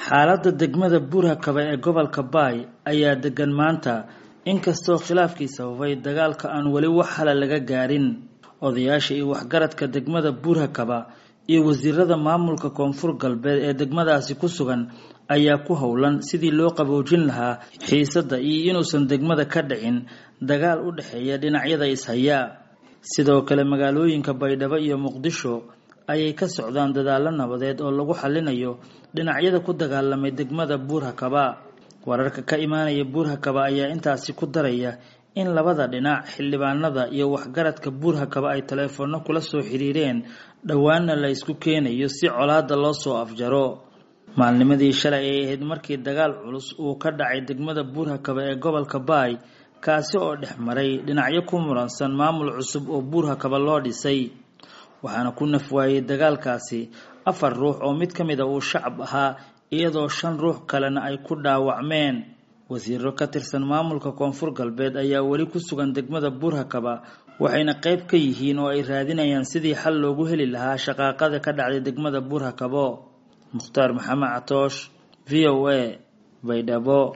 xaaladda degmada buurhakaba ee gobolka baay ayaa degan maanta inkastoo khilaafkii sababay dagaalka aan weli wax hala laga gaarin odayaasha iyo waxgaradka degmada buurhakaba iyo wasiirada maamulka koonfur galbeed ee degmadaasi ku sugan ayaa ku howlan sidii loo qaboojin lahaa xiisadda iyo inuusan degmada ka dhicin dagaal u dhexeeya dhinacyada ishaya sidoo kale magaalooyinka baydhabo iyo muqdisho ayay ka socdaan dadaallo nabadeed oo lagu xalinayo dhinacyada ku dagaalamay degmada buurhakaba wararka ka imaanaya buurhakaba ayaa intaasi ku daraya in labada dhinac xildhibaanada iyo waxgaradka buurhakaba ay taleefoonno kula soo xiriireen dhowaana la isku keenayo si colaada loo soo afjaro maalnimadii shalay ay ahayd markii dagaal culus uu ka dhacay degmada buurhakaba ee gobolka baay kaasi oo dhex maray dhinacyo ku muransan maamul cusub oo buurhakaba loo dhisay waxaana ku nafwaayey dagaalkaasi afar ruux oo mid ka mid a uu shacab ahaa iyadoo shan ruux kalena ay ku dhaawacmeen wasiiro ka tirsan maamulka koonfur galbeed ayaa weli ku sugan degmada buurhakaba waxayna qayb ka yihiin oo ay raadinayaan sidii xal loogu heli lahaa shaqaaqada ka dhacday degmada buurhakabo mukhtaar maxamed catoosh v o a baydhabo